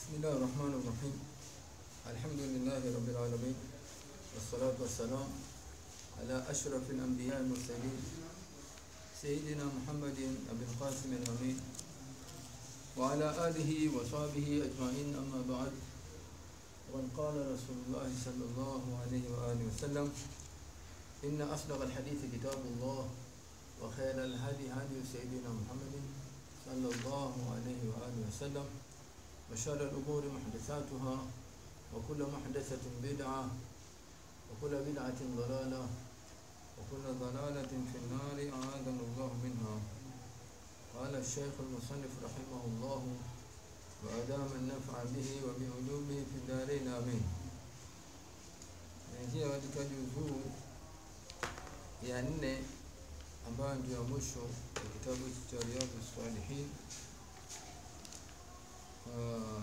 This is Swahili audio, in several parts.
بسم الله الرحمن الرحيم الحمد لله رب العالمين والصلاة والسلام على أشرف الأنبياء المرسلين سيدنا محمد أبي القاسم الأمين وعلى آله وصحبه أجمعين أما بعد وقد قال رسول الله صلى الله عليه وآله وسلم إن أصدق الحديث كتاب الله وخير الهدي هدي سيدنا محمد صلى الله عليه وآله وسلم وشر الأمور محدثاتها وكل محدثة بدعة وكل بدعة ضلالة وكل ضلالة في النار أعاذنا الله منها قال الشيخ المصنف رحمه الله وأدام النفع به وبعلومه في الدارين آمين naingia katika juzuu ya nne ambayo ndio ya mwisho ya kitabu cha Riyadhus Salihin Uh,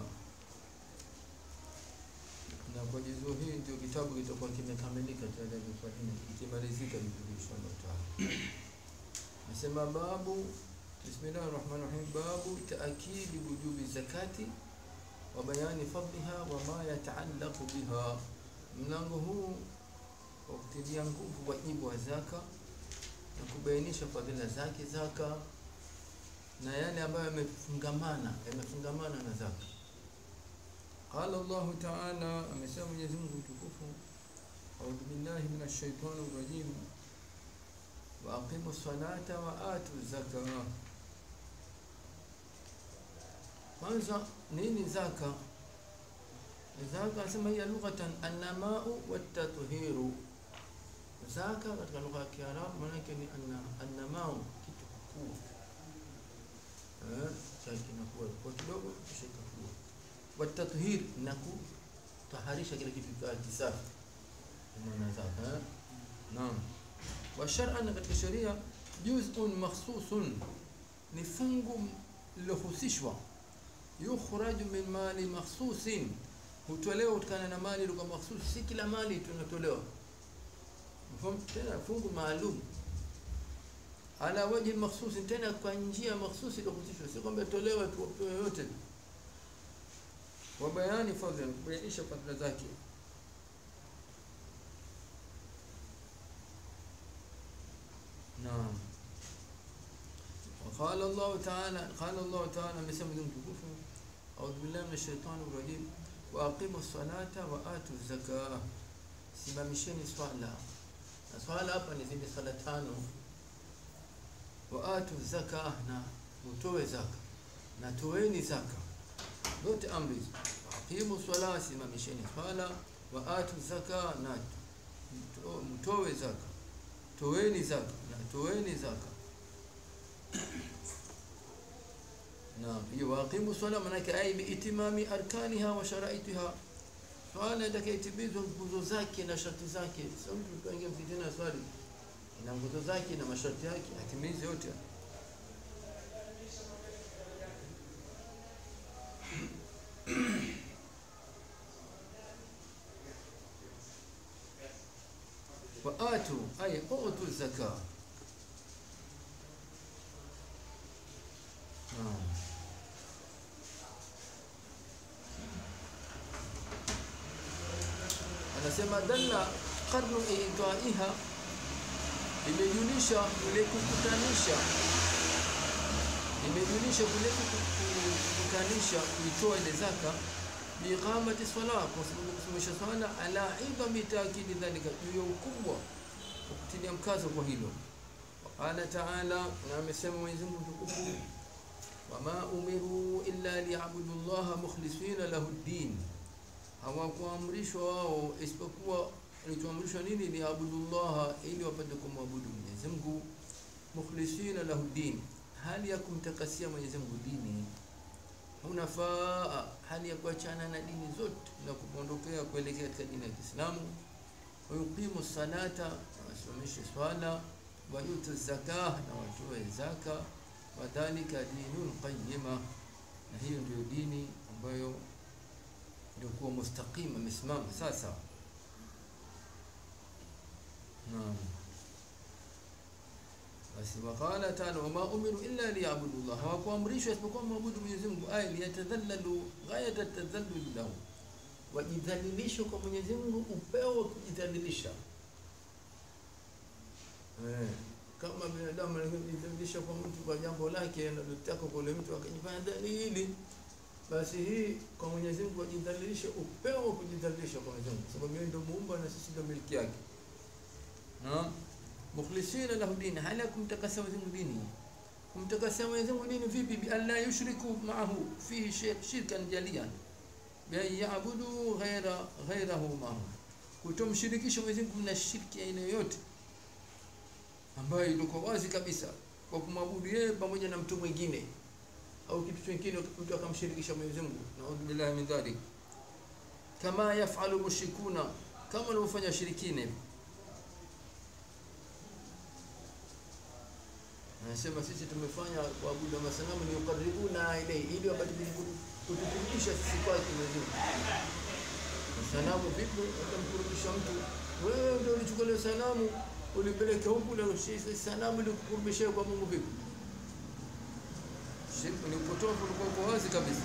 na kwa juzuu hii ndio kitabu kitakuwa kimekamilika cha Riyadhus Salihin ikimalizika hivi inshallah taala. Nasema babu Bismillahir Rahmanir Rahim babu taakidi wujubi zakati wa bayani fadliha wa ma yataallaqu biha. Mlango huu wa kutilia nguvu wajibu wa zaka na kubainisha fadhila zake zaka na yale ambayo yamefungamana yamefungamana na zaka. Qala Allahu Ta'ala, amesema Mwenyezi Mungu mtukufu, a'udhu billahi minash shaitani rajim wa aqimu salata wa atu zaka. Kwanza nini zaka? Zaka anasema hiya lughatan annamau watathiru. Zaka katika lugha ya Kiarabu maana yake ni anna, annamau kitu kukua chai kinakuwa kwa kidogo kisha ikakua. Watathhir na kutaharisha kile kitu kwa kisafi. Maana zaka. Naam. Wa shar'an katika sheria juz'un makhsusun ni fungu lilohusishwa yukhraju min mali makhsusin hutolewa kutokana na mali ilikuwa makhsus si kila mali tunatolewa mfano tena fungu maalum ala waji makhsusi tena kwa njia makhsusi iliyohusishwa si kwamba tolewa tu yoyote wa bayani fadhila kubainisha fadhila zake naam وقال الله تعالى قال الله تعالى مسمى مtukufu أعوذ بالله من الشيطان الرجيم وأقيموا الصلاة وآتوا الزكاة simamisheni swala na swala hapa ni zile swala tano waatu zaka na utoe zaka na toeni zaka zote amri aqimu swala simamisheni swala waatu zaka na mtoe zaka toeni zaka na toeni zaka naam hiyo waqimu swala maana yake ai biitimami arkaniha wa sharaitiha swala itakayotimizwa nguzo zake na sharti zake sio mtu tuingie mfitini swali ina nguzo zake na masharti yake atimize yote waatu ay utu zaka anasema dalla qarnu itaiha imejulisha kule kukutanisha imejulisha kule kukutanisha kuitoa ile zaka biqamati sala kwa sababu kusimamisha swala ala idami taakidi dhalika juu ya ukubwa wa kutilia mkazo kwa hilo qala taala na amesema Mwenyezi Mungu mtukufu wama umiru illa liyabudu llaha mukhlisina lahu ddin hawakuamrishwa wao isipokuwa alichoamrishwa nini ni abudullaha ili wapate kumwabudu Mwenyezi Mungu mukhlisina lahu din hali ya kumtakasia Mwenyezi Mungu dini unafaa hali ya kuachana na dini zote na kupondokea kuelekea katika dini ya Kiislamu wayuqimu salata wasimamishe swala wayutu zakah na watoe zaka wadhalika dinun qayyima na hiyo ndio dini ambayo ndio kuwa mustaqim amesimama sasa naam basi waqala tano wama umiru illa liyabudu llah hawakuamrishwa isipokuwa maabudu mwenyezi mungu ay liyatadhallalu ghayata tadhalluli lahu wajidhalilishe kwa mwenyezi mungu upeo wa kujidhalilisha eh, kama binadamu anajidhalilisha kwa mtu kwa jambo lake analotaka kwa ule mtu akajifanya dhalili basi hii kwa Mwenyezi Mungu ajidhalilishe upeo wa kujidhalilisha kwa Mwenyezi Mungu, sababu yeye ndio muumba na sisi ndio miliki yake. Naam, mukhlisina lahu dini, hali ya kumtakasa Mwenyezi Mungu dini. Kumtakasa Mwenyezi Mungu dini vipi? Bi alla yushriku ma'ahu fihi shirk shirkan jaliyan, bi an ya'budu ghaira ghairahu ma'ahu, kutomshirikisha Mwenyezi Mungu na shirki aina yoyote ambayo ilikuwa wazi kabisa kwa kumwabudu yeye pamoja na mtu mwingine au kitu kingine mtu akamshirikisha Mwenyezi Mungu, naudhu billahi min dhalik, kama yafalu mushrikuna, kama wanavyofanya shirikina hivi. Anasema sisi tumefanya kuabudu masanamu ni ukaribuna ilayhi, ili wapate kutukurubisha sisi kwake Mwenyezi Mungu. Sanamu vipi utamkurubisha mtu? Wewe ndio ulichukua ile sanamu ulipeleka huku, na sanamu ilikukurubisha kwa Mungu vipi? Shirki ni upotofu ulikuwa uko wazi kabisa.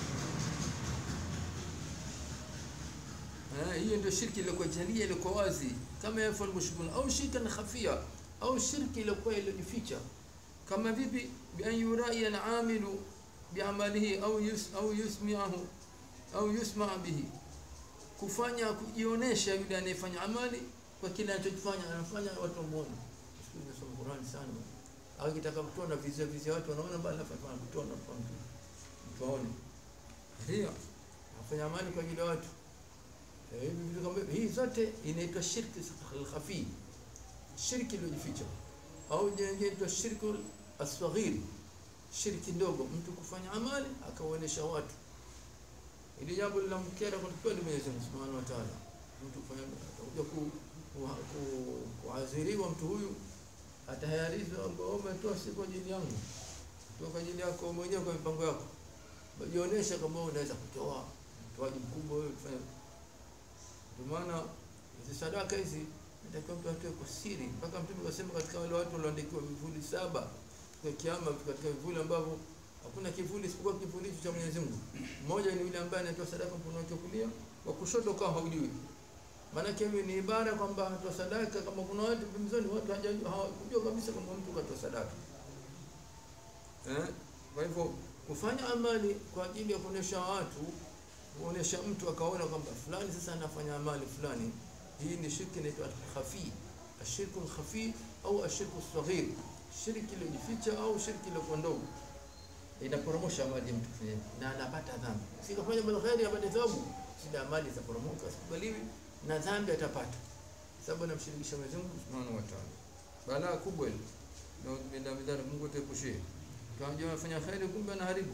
Eh, hiyo ndio shirki iliyokuwa jalia iliyokuwa wazi kama yafal mushrikun au shirkan khafia au shirki iliyokuwa iliyojificha kama vipi bi an yurai al-amilu bi'amalihi au yus, au yusmi'ahu au yusma' bihi kufanya kujionesha yule anayefanya amali kwa kile anachokifanya anafanya watu wamuone. Siku nasoma Qur'an sana akitaka kutoa na vizia vizia watu wanaona bali afanya kutoa na kwa mtu mtu aone ndio afanya amali kwa ajili ya watu hivi vitu kama hii zote inaitwa shirki al-khafi shirki iliyojificha au inaitwa shirki asghir shirki ndogo mtu kufanya amali akaonesha watu ili jambo linamkera kwa kweli Mwenyezi Mungu Subhanahu wa Ta'ala mtu kufanya atakuja ku kuadhiriwa mtu huyu atahayarizwa kwamba umetoa si kwa ajili yangu, toa kwa ajili yako mwenyewe kwa mipango yako. Jionyesha kama unaweza kutoa mtoaji mkubwa wewe kufanya. Ndio maana hizi sadaka hizi natakiwa mtu atoe kwa siri, mpaka Mtume akasema katika wale watu walioandikiwa vivuli saba kwa kiama, katika vivuli ambavyo hakuna kivuli isipokuwa kivuli cha Mwenyezi Mungu. Mmoja ni yule ambaye anatoa sadaka mkono wake kulia, wa kushoto kama haujui Maanake hiyo ni ibara kwamba anatoa sadaka, kama kuna watu pembezoni, watu hawajua kabisa kwamba mtu katoa sadaka eh. Kwa hivyo kufanya amali kwa ajili ya kuonesha watu, kuonesha mtu akaona kwamba fulani sasa anafanya amali fulani, hii ni shirki inaitwa khafi, ashirku khafi au ashirku saghir, shirki iliyojificha au shirki iliyokuwa ndogo, inaporomosha amali ya mtu kufanya na anapata dhambi. Si kafanya bil khairi apate thawabu, sida amali zaporomoka, sikubaliwi na dhambi atapata, sababu anamshirikisha Mwenyezi Mungu Subhanahu wa Ta'ala. Balaa kubwa hili, na bila midhara, Mungu ataepushie. Kama anafanya khairi, kumbe anaharibu.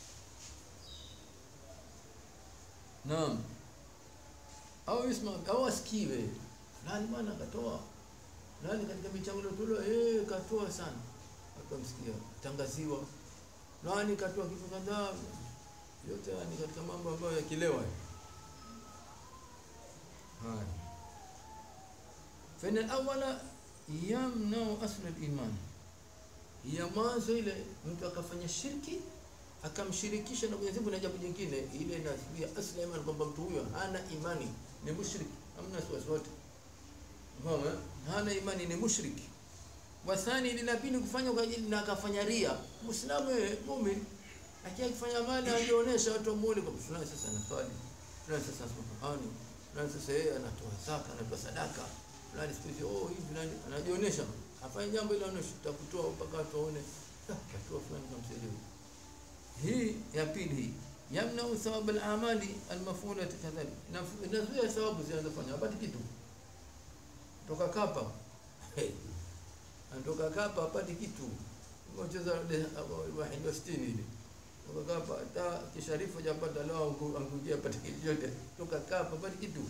Naam, au isma au asikiwe fulani bwana katoa nani katika michango iliyotolewa, eh, katoa sana, akamsikia tangaziwa nani katoa kitu kadhaa, yote ni katika mambo ambayo yakilewa haya fa inna awwala yamnau asl al-iman, ya mwanzo ile mtu akafanya shirki akamshirikisha na Mwenyezi Mungu na jambo jingine, ile inasibia asli iman, kwamba mtu huyo hana imani, ni mushriki, hamna wasiwasi wote, umeona, hana imani, ni mushriki. Wathani lila pili kufanya kwa ajili na akafanya ria, muislamu yeye muumini, lakini akifanya mali anajionyesha watu wamuone kwa fulani, sasa anaswali, fulani sasa anasoma Qur'ani fulani sasa yeye anatoa zaka, anatoa sadaka, fulani siku hizi oh, hivi fulani anajionyesha, afanye jambo ile anaonyesha, takutoa mpaka watu waone katoa fulani kamsaidia. Hii ya pili hii yamnau thawab al-amali al-mafulati kadhalik, inazuia thawabu zinazofanya hapati kitu. Toka kapa hey. Anatoka kapa hapati kitu, mcheza wahidi wa sitini ile toka kapa hata kisharifu japata leo angukia pata kitu chote toka kapa pata kitu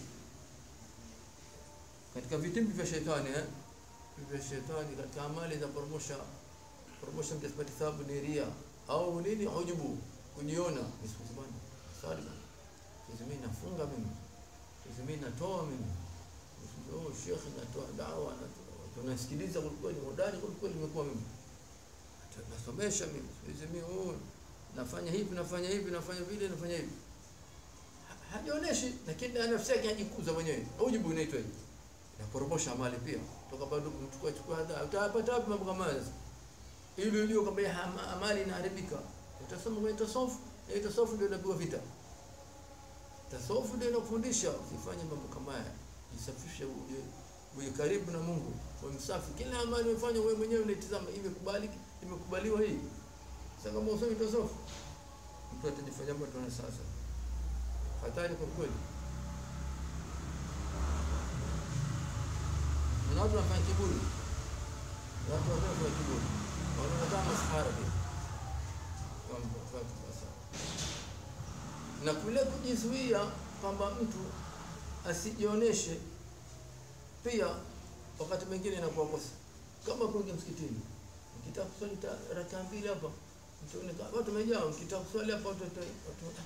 katika vitimbi vya shetani eh vya shetani katika amali za promosha promosha mtasipati thawabu ni ria au nini hujubu kujiona nisibana sali bana sisi mimi nafunga mimi sisi mimi natoa mimi oh shekhi natoa dawa natoa tunasikiliza kwa kweli hodari kwa kweli nimekuwa mimi Hata nasomesha mimi hizi mimi oh, nafanya hivi nafanya hivi nafanya vile nafanya hivi Ha- hajionyeshi lakini na nafsi yake hajikuza mwenyewe ujibu inaitwa hivi naporomosha amali pia toka bado kumchukua chukua hadha utapata wapi mambo kama haya sasa ili ujue kwamba ya ama- amali inaharibika utasoma kwenye tasofu na tasofu ndio inapiwa vita tasofu ndio inakufundisha usifanye mambo kama haya jisafishe uje uwe karibu na Mungu uwe msafi kila amali unafanya wewe mwenyewe unaitazama imekubali imekubaliwa hii sasa kama usomi tasofu mtu atajifanya mtu na sasa hatari kwa kweli na watu wanafanya kiburi watu wanafanya kiburi wanaona kama masahara pia Kwamba watu basa. na kule kujizuia kwamba mtu asijioneshe pia wakati mwingine inakuwa kosa kama kuingia msikitini ukitaka kuswali ta- rakaa mbili hapa mtuone kama watu wamejaa ukitaka kuswali hapa watu watu watu-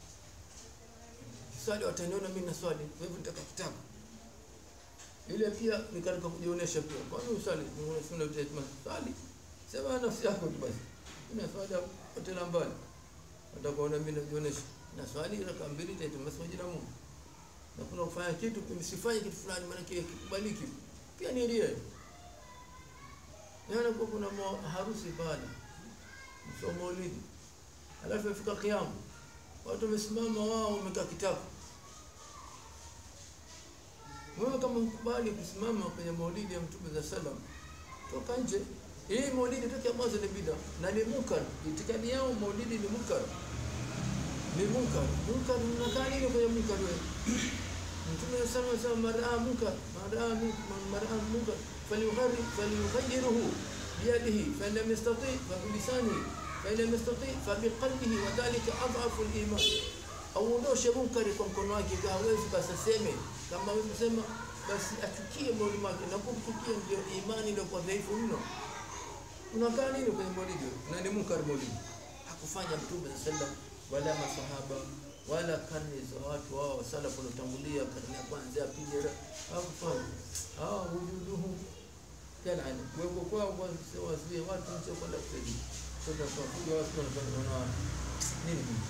swali wataniona mimi naswali kwa hivyo nitaka kitabu ile pia ni katika kujionyesha pia kwa nini usali unasema utasema swali sema nafsi yako tu basi ina swali hotela mbali utakuona mimi najionyesha na swali raka mbili taitumasa jina Mungu na kuna kufanya kitu msifanye kitu fulani maana kile kikubaliki pia ni ria Yana kwa kuna mo- harusi pale msomo maulidi alafu ifika kiamu watu wamesimama wao wamekaa kitako wewe kama mkubali kusimama kwenye maulidi ya mtume za salam toka nje hii maulidi toka mwanzo ni bida na ni munkar itikadi yao maulidi ni munkar ni munkar munkar unakaa nini kwenye munkar wewe mtume sana sana maraa munkar maraa munkar maraa munkar falyughayyir falyughayyiruhu biyadihi fa in lam yastati fa bilisanihi fa in lam yastati fa biqalbihi wa dhalika adhafu al-iman auondoshe munkari kwa mkono wake kama hawezi basi aseme kama hawezi kusema basi achukie moyoni mwake na kumchukia ndio imani ndio kwa dhaifu mno unakaa nini kwenye maulidi na ni munkar maulidi hakufanya mtume sallam wala masahaba wala karne za watu wao salafu waliotangulia karne ya kwanza ya pili ya- hakufanya ah wujuduhu kana kuwepo kwao kwa wazuie watu nje kwenda kusaidia sasa kwa kuja watu wanafanya wana nini hii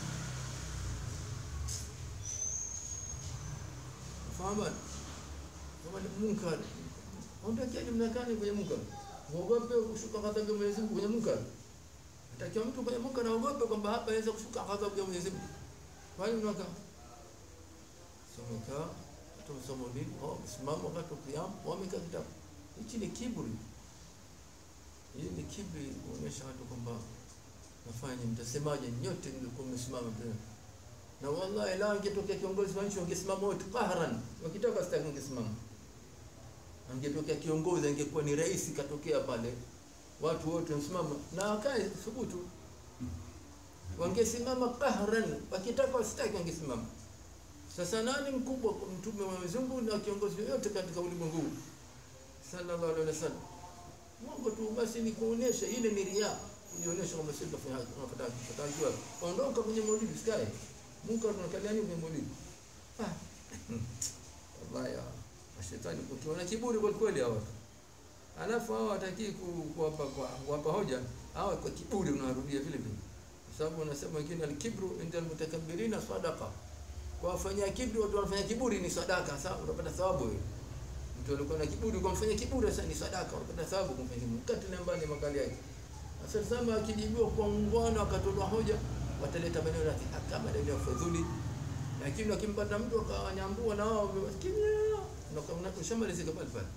Fahamu? Kama ni munkar. Ondokeni mnakani kwenye munkar. Muogope kushuka ghadhabu ya Mwenyezi Mungu kwenye munkar. Atakiwa mtu kwenye munkar aogope kwamba hapa inaweza kushuka ghadhabu ya Mwenyezi Mungu. Kwa hiyo mnaka someka tumsoma nini? Oh, simama wakati wa qiyam, wamekaa kitabu. Hichi ni kiburi. Hii ni kiburi kuonyesha watu kwamba nafanya mtasemaje nyote mlikuwa mmesimama pale na wallahi la angetokea kiongozi wa nchi wangesimama wote qahran wakitaka sitaki wangesimama angetokea kiongozi angekuwa ni rais katokea pale watu wote wasimama na akae thubutu wangesimama qahran wakitaka wasitaki wangesimama sasa nani mkubwa kwa mtume wa Mwenyezi Mungu na kiongozi yoyote katika ulimwengu huu sallallahu alaihi wasallam Mungu tu basi ni kuonesha ile ni riya kujionyesha kwamba sisi tunafanya haki tunapata tunatakiwa ondoka kwenye maulidi sikae Mungu anakalia nini kwenye maulidi ah wallahi ya mashetani ukiona kiburi kwa kweli hawa alafu hao watakii kuwapa kwa kuwapa hoja hawa kwa kiburi unarudia vile vile kwa sababu unasema wengine al-kibru inda al-mutakabbirina sadaqa kwa wafanya kiburi watu wanafanya kiburi ni sadaka sasa unapata thawabu wewe mtu alikuwa na kiburi kwa mfanya kiburi sasa ni sadaka unapata thawabu kwa mfanya kiburi kati na mbali makali yake sasa sema akijibiwa kwa ungwana akatoa hoja wataleta maneno ya haka maneno ya fadhuli lakini wakimpata mtu akawanyambua na wao kimya na ushamalizika pale pale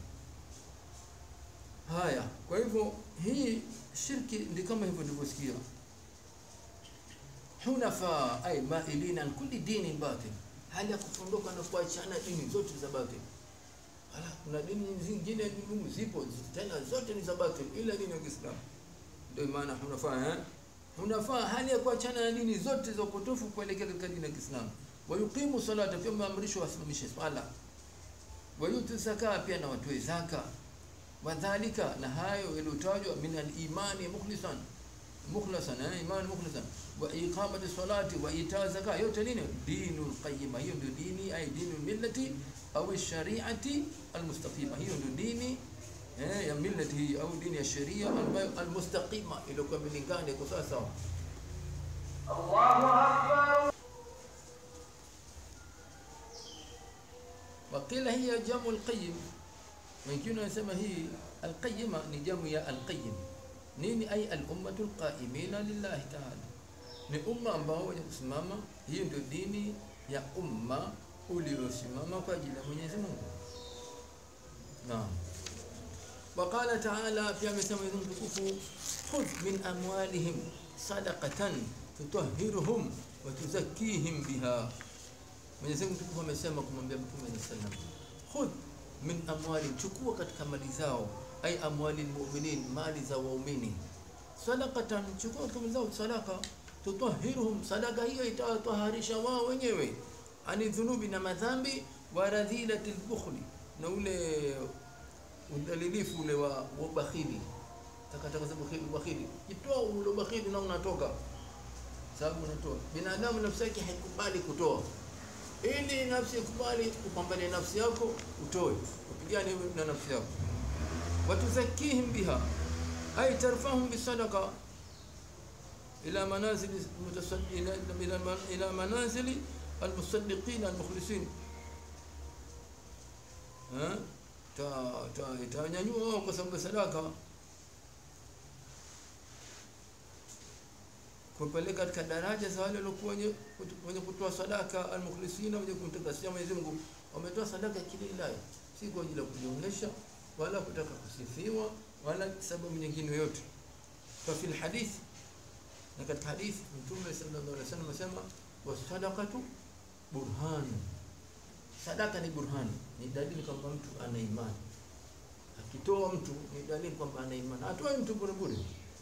haya kwa hivyo hii shirki ndi kama hivyo nilivyosikia hunafa ay mailina an kulli dini batil hali ya kufondoka na kuachana dini zote za batil Ala, kuna dini zingine dini zipo tena zote ni za batil ila dini ya Kiislamu ndio maana hunafa eh hunafa hali ya kuachana na dini zote za upotofu kuelekea katika dini ya Kiislamu wayuqimu salata pia maamrisho wasimamishe swala wayutu zaka pia na watoe zaka wadhalika na hayo yaliyotajwa min al-imani mukhlisan mukhlasan eh imani mukhlisan wa iqamati salati wa ita zaka yote nini dinul qayyima hiyo ndio dini ay dinul millati au shari'ati almustaqima hiyo ndio dini eh, ya millati hii au dini ya sheria ambayo almustaqima iliyokuwa milingana iko sawa sawa Allahu Akbar. وقيل هي جمع القيم wengine wanasema hii alqayima ni jamu ya alqayim nini ai alummatu alqaimina lillahi taala ni umma ambao wenye kusimama hiyo ndio dini ya umma uliosimama kwa ajili ya mwenyezi mungu naam وقال تعالى في amesema Mwenyezi Mungu tukufu khudh min amwalihim sadaqatan tutahhiruhum wa tuzakkihim biha Mwenyezi Mungu tukufu amesema kumwambia Mtume sallallahu alaihi wasallam khudh min amwali, chukua katika mali zao, ai amwali almu'minin, mali za waumini, sadaqatan, chukua katika mali zao sadaka, tutahhiruhum, sadaka hiyo itawataharisha wao wenyewe, ani dhunubi, na madhambi, wa radhilati albukhli, na ule udhalilifu ule wa ubakhili, takataka za bukhili, ubakhili, itoa ule ubakhili na unatoka sababu unatoa. Binadamu nafsi yake haikubali kutoa ili nafsi ikubali upambane nafsi yako utoe upigane na nafsi yako watuzakihim biha ay tarfahum bisadaqa ila manazili mutasaddi- ila, ila, ila manazili almusaddiqin almukhlisin Ha? ta ta itanyanyua wao kwa sababu ya sadaka kupeleka katika daraja za wale waliokuwa wenye wenye kutoa sadaka almukhlisina, wenye kumtakasia Mwenyezi Mungu, wametoa sadaka kilillahi, si kwa ajili ya kujionyesha wala kutaka kusifiwa wala sababu nyingine yoyote. Fa fil hadith, na katika hadithi Mtume sallallahu alaihi wasallam asema wasadaqatu burhan, sadaka ni burhan, ni dalili kwamba mtu ana imani. Akitoa mtu ni dalili kwamba ana imani, atoe mtu bure bure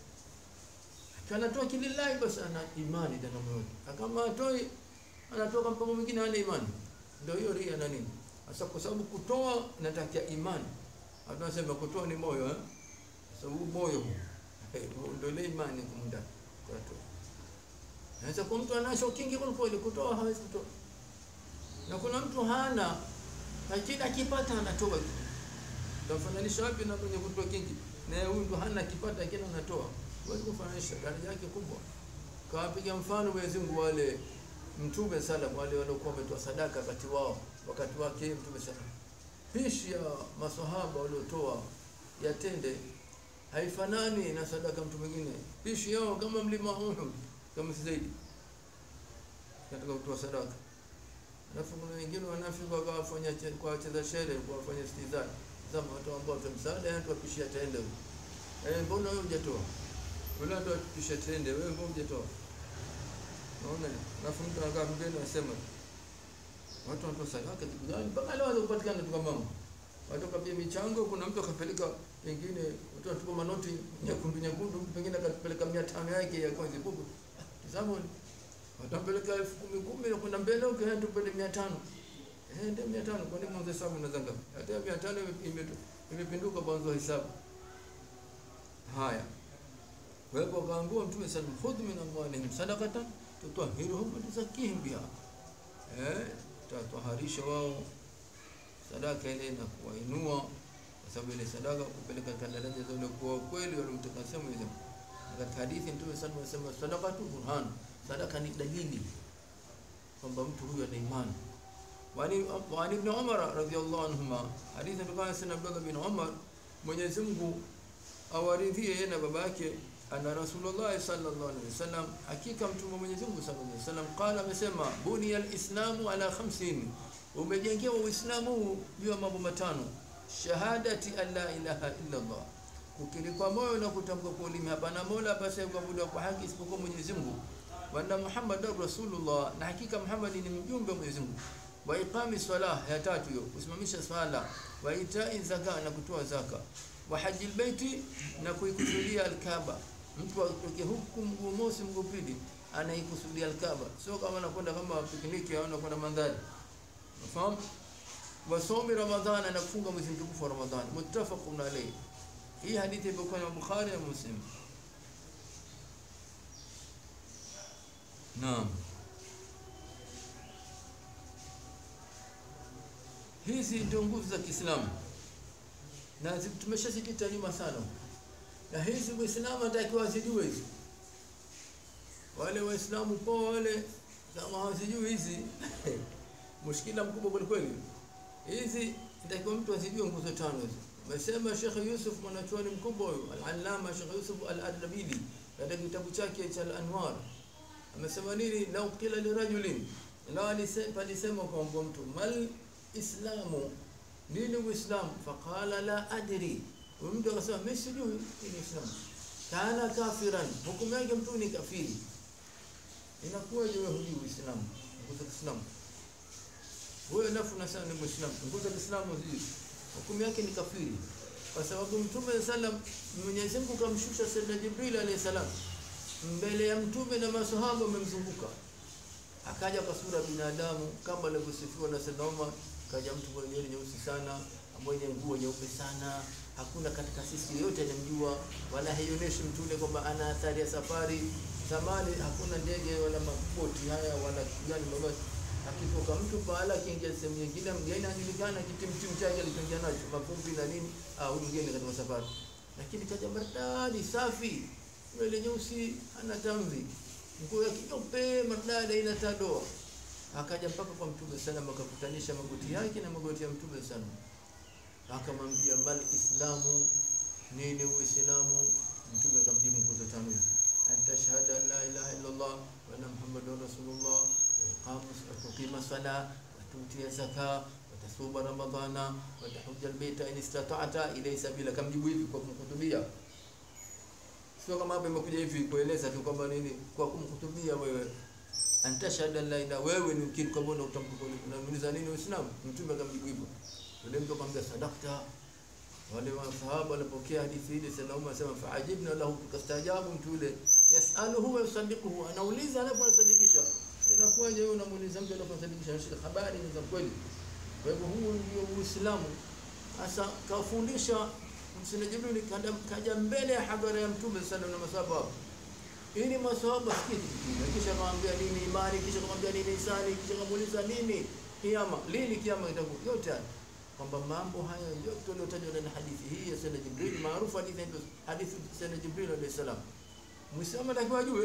anatoa kilillahi basi ana imani ndani ya moyo wake. Kama atoi anatoa kwa mpango mwingine hana imani. Ndio hiyo ria na nini? Sasa kwa sababu kutoa inatakia imani. Watu wanasema kutoa ni moyo eh? Sababu moyo huu. Eh, ndio ile imani kumda kwa toa. Sasa kwa mtu anacho kingi kwa kweli kutoa hawezi kutoa. Na kuna mtu hana lakini akipata anatoa. Tamfananisha wapi na mwenye kutoa kingi? Na huyu ndo hana akipata lakini anatoa huwezi kufananisha daraja yake kubwa. Kawapiga mfano Mwenyezi Mungu wale Mtume salam wale waliokuwa wametoa sadaka wakati wao wakati wake Mtume salam, pishi ya maswahaba waliotoa ya tende haifanani na sadaka mtu mwingine. Pishi yao kama mlima Uhud, kama si zaidi katika kutoa sadaka. Alafu kuna wengine wanafiki wakawafanya kwa wacheza shere kwa wafanya istizai zama watu ambao watu msaada yani tuwapishia tende eh, mbona wewe hujatoa? Yule ndo kisha tende wewe mbona hujatoa? Naona alafu mtu anakaa mbele anasema watu wanatoa sadaka kitu gani mpaka leo hazipatikana tu kama watu kapia michango, kuna mtu akapeleka pengine watu wanatupa manoti nyekundu nyekundu, pengine akapeleka 500 yake ya kwanza bubu. Tazama watapeleka elfu kumi kumi na kwenda mbele huko, yeye tupende 500 eh, ndio 500 kwa nini mwanzo hesabu na ngapi? Hata 500 ime- imepinduka mwanzo hesabu. Haya, kwa hivyo akaambiwa Mtume sallallahu alaihi wasallam, khudh min amwalihim sadaqatan tutahhiruhum wa tuzakkihim biha, eh, tataharisha wao sadaka ile na kuwainua, kwa sababu ile sadaka kupeleka katika daraja za waliokuwa kweli waliomtakasia Mwenyezi Mungu. Na Katika hadithi Mtume sallallahu alaihi wasallam anasema sadaqatu burhan, sadaka ni dalili kwamba mtu huyu ana imani. Wani wani ibn Umar radhiyallahu anhuma, hadithi inatokana sana Abdullah bin Umar, Mwenyezi Mungu awaridhie yeye na baba yake ana Rasulullah sallallahu alaihi wasallam, hakika mtume wa Mwenyezi Mungu sallallahu alaihi wasallam qala, amesema buniya alislamu ala khamsin, umejengewa Uislamu juu ya mambo matano: shahadati an la ilaha illa Allah, kukiri kwa moyo na kutamka kwa ulimi hapana mola basi kuabudiwa kwa haki isipokuwa Mwenyezi Mungu, wa anna Muhammadar Rasulullah, na hakika Muhammad ni mjumbe wa Mwenyezi Mungu, wa iqami salah, ya tatu hiyo kusimamisha swala, wa itai zaka, na kutoa zaka wa haji albaiti na kuikusudia alkaba. Mtu atoke huku mguu mosi mguu pili anaikusudia alkaba, sio kama anakwenda kama pikniki au anakwenda mandhari. Unafahamu? wa somi ramadhana na kufunga mwezi mtukufu wa Ramadhani, muttafaqun alayhi. Hii hadithi ipo na Bukhari na Muslim. Naam. Hizi ndio nguvu za Kiislamu. na zi- tumeshazipita nyuma sana na hizi muislamu atakiwa azijue hizi wale waislamu poa wale kama hawazijui hizi mushkila mkubwa kwelikweli hizi nitakiwa mtu azijue nguzo tano hizi amesema Sheikh Yusuf mwanachuoni mkubwa huyu al-Allama Sheikh Yusuf al-Adlabili katika kitabu chake cha al-Anwar amesema nini lau qila lirajulin lau alise- palisema kwamba mtu mal islamu nini uislamu faqala la adri huyu mtu akasema mimi sijui nini islamu kana kafiran hukumu yake mtu ni kafiri inakuwaje wewe hujui uislamu nguzo za Kiislamu wewe nafu unasema ni muislamu nguzo za Kiislamu hujui hukumu yake ni kafiri kwa sababu mtume sallam Mwenyezi Mungu kamshusha Sayyidina Jibril alayhi salam mbele ya mtume na masahaba wamemzunguka akaja kwa sura ya binadamu kama alivyosifiwa na Sayyidina Umar kaja mtu mwenye nywele nyeusi sana mwenye nguo nyeupe sana hakuna katika sisi yoyote anamjua wala haionyeshi mtu yule kwamba ana athari ya safari zamani hakuna ndege wala maboti haya wala gani mabasi akitoka mtu pahala akiingia sehemu nyingine mgeni anajulikana kitimtimu chake alichoingia nacho mavumbi na nini ah huyu mgeni katika safari lakini kaja maridadi safi nywele nyeusi ana tamvi nguo ya kinyeupe maridadi haina tadoa akaja mpaka kwa mtume sana akakutanisha magoti yake na magoti ya mtume sana akamwambia mal islamu nini uislamu mtume akamjibu nguzo tano hizi an tashhada an la ilaha illa allah wa anna muhammadan rasulullah wa iqamu wa tuqima sala wa tuti zaka wa tasuma ramadana wa tahujja albayta in istata'ta ilayhi sabila kamjibu hivi kwa kumhutubia sio kama hapa imekuja hivi kueleza tu kwamba nini kwa kumhutubia wewe antashhada la ilaha wewe ni mkiri kwamba una utamko unamuuliza nini uislamu mtume akamjibu hivyo yule mtu akamwambia sadakta wale masahaba walipokea hadithi ile sana Umar sema faajibna lahu tukastaajabu mtu yule yasaluhu wa yusaddiquhu anauliza alafu anasadikisha inakuwaje wewe unamuuliza mtu alafu anasadikisha anashika habari ni za kweli kwa hivyo huu ndio uislamu sasa kafundisha msina Jibril kaja, kaja mbele ya hadhara ya mtume sana na masahaba hapo ili masahaba sikiti kisha akamwambia nini imani kisha akamwambia nini isani kisha akamuuliza nini kiama lini kiama itakuwa yote haya kwamba mambo haya yote yaliyotajwa ndani ya hadithi hii ya Sayyidina Jibril maarufu hadithi ndio hadithi ya Sayyidina Jibril alayhi salam Muislamu atakiwa ajue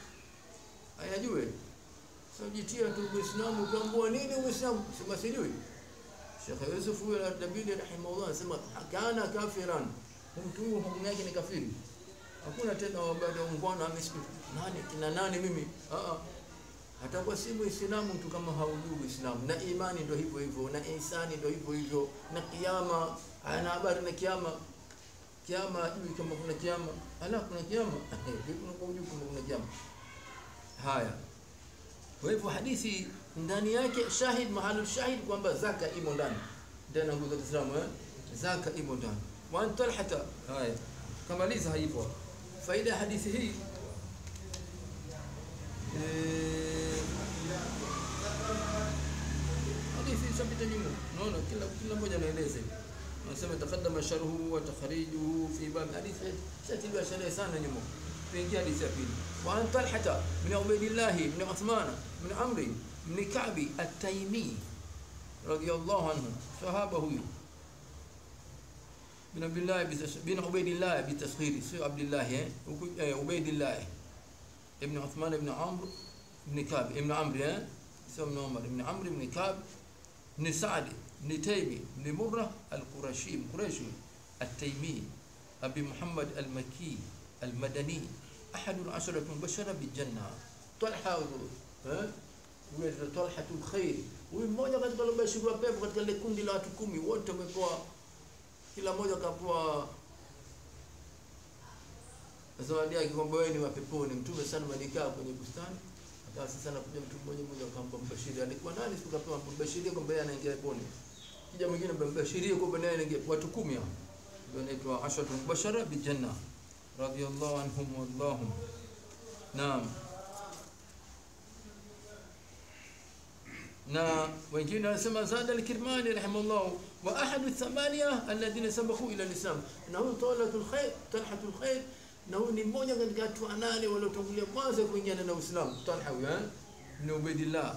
ayajue sio jitia tu Uislamu ukiambiwa nini Uislamu sema sijui Sheikh Yusuf huyo al-Dabili rahimahullah anasema kana kafiran mtu huyo hukumu yake ni kafiri hakuna tena wabada ungwana amesikia nani kina nani mimi a a atakuwa si muislamu mtu kama haujui uislamu na imani ndio hivyo hivyo na ihsani ndio hivyo hivyo na kiyama ana habari na kiyama kiyama ajui kama kuna kiyama ala kuna kiyama vipi unakuwa hujui kama kuna kiyama haya kwa hivyo hadithi ndani yake shahid mahalu shahid kwamba zaka imo ndani ndani ya nguzo za Kiislamu eh zaka imo ndani wa an talhata haya kamaliza hivyo faida ya hadithi hii eh, hadithi sabita nyuma unaona kila kila mmoja anaeleza anasema taqaddama sharhu wa takhrijuhu fi bab hadithi shatiliwa sherehe sana nyuma tuingia hadithi ya pili wa an talhata min ubaydillah min uthman min amri min ka'bi at-taymi radiyallahu anhu sahaba huyu bin Abdullah bin Ubaydillah bitasghiri sio Abdullah eh Ubaydillah ibn Uthman ibn Amr ibn Ka'b ibn Amr eh sio ibn Umar ibn Amr ibn Ka'b ibn Sa'd ibn Taymi ibn Murrah al-Qurashi Quraishi التيمي أبي محمد المكي المدني أحد العشرة المبشرة بالجنة طلحة ها huyo Talha Khair huyu mmoja katika waliobashiriwa pepo katika ile kundi la watu kumi wote wamepewa kila mmoja kapewa zawadi yake kwamba wewe ni wa peponi mtume sana malikaa kwenye bustani akawa sasa anakuja mtu mmoja mmoja akampa mbashiri alikuwa nani siku kapewa mbashiri kwamba yeye anaingia peponi kija mwingine mbashirie kwamba naye anaingia watu kumi hao ndio inaitwa ashatu mubashara bil janna radiyallahu anhum wallahum naam na wengine wanasema zada al-Kirmani rahimahullah wa ahadu thamania alladhina sabaqu ila al-Islam na huyu Talhatul Khair Talhatul Khair na huyu ni mmoja katika watu wanane waliotangulia kwanza kuingia na Uislamu Talha huyu eh ni Ubaydillah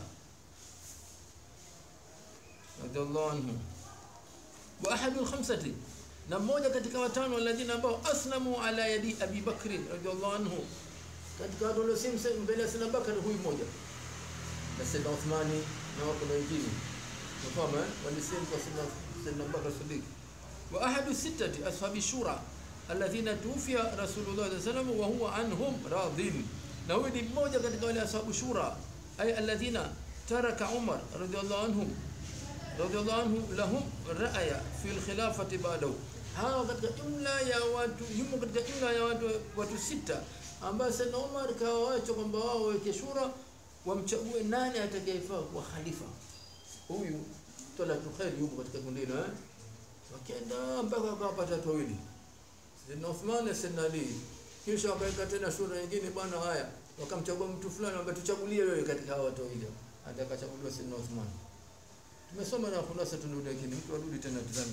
radiyallahu anhu wa ahadu al-khamsati na mmoja katika watano alladhina ambao aslamu ala yadi Abi Bakr radhiallahu anhu katika watu walioslimu mbele ya Sayyidina Bakar huyu mmoja na Sayyidina Uthmani na wako na wengine unafahamu eh walislimu kwa Sayyidina Sayyidina Bakar Siddiq wa ahadu sittati ashabi shura alladhina tufiya Rasulullah sallallahu alaihi wasallam wa huwa anhum radin na huyu ni mmoja katika wale ashabu shura ay alladhina taraka Umar radhiallahu anhum radhiallahu anhu lahum ra'aya fi al-khilafati ba'dahu hawa katika jumla ya watu yumo katika jumla ya watu watu sita ambao Sayyidina Umar kawaacha kwamba wao waweke shura wamchague nani atakayefaa kuwa khalifa huyu Talatu Khair yuko katika kundi hilo eh wakaenda mpaka wakapata watu wawili Sayyidina Uthman na Sayyidina Ali kisha wakaweka tena shura nyingine bwana haya wakamchagua mtu fulani ambaye tuchagulie wewe katika hao watu wawili atakachaguliwa Sayyidina Uthman tumesoma na khulasa tunarudi lakini mtu arudi tena tazame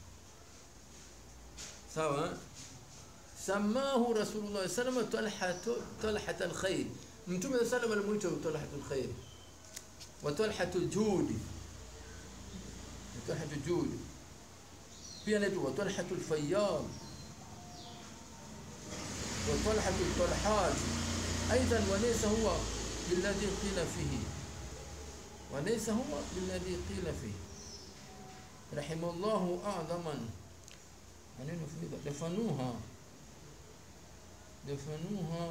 sawa samahu rasulullah sallallahu alaihi wasallam talhat alkhair mtume sallallahu alaihi wasallam talhat alkhair wa talhat aljud talhat aljud pia inaitwa talhat alfayyad wa talhat altalhat ايضا وليس هو بالذي قيل فيه وليس هو بالذي قيل فيه رحم الله أعظما maneno funika dafanuha dafanuha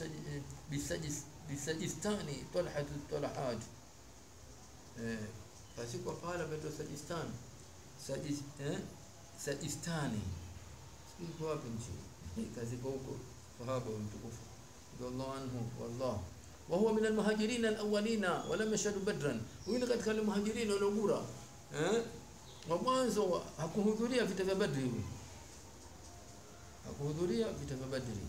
bisajistani talhatu talahat eh kasikwa pala beto sajistan sajis eh sajistani siko wapi nchi kazi kwa huko sahaba mtukufu radhiallahu anhu wallah وهو من المهاجرين الاولين ولم يشهدوا بدرا وين katika wale muhajirin waliogura eh wa mwanzo hakuhudhuria vita vya badri huyu hakuhudhuria vita vya badri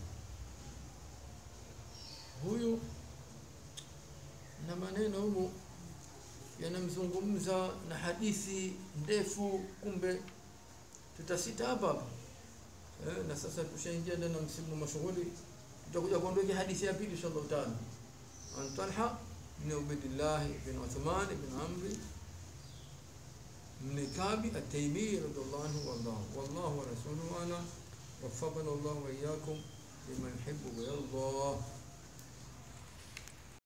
huyu na maneno humu yanamzungumza na hadithi ndefu kumbe tutasita hapa hapa eh, na sasa tushaingia ndani ya msimu mashughuli tutakuja kuondokea hadithi ya pili inshallah taala عن طلحة بن عبيد الله بن عثمان بن عمرو بن كعب التيمي رضي الله عنه والله والله ورسوله أعلم وفقنا الله وإياكم لما يحب ويرضى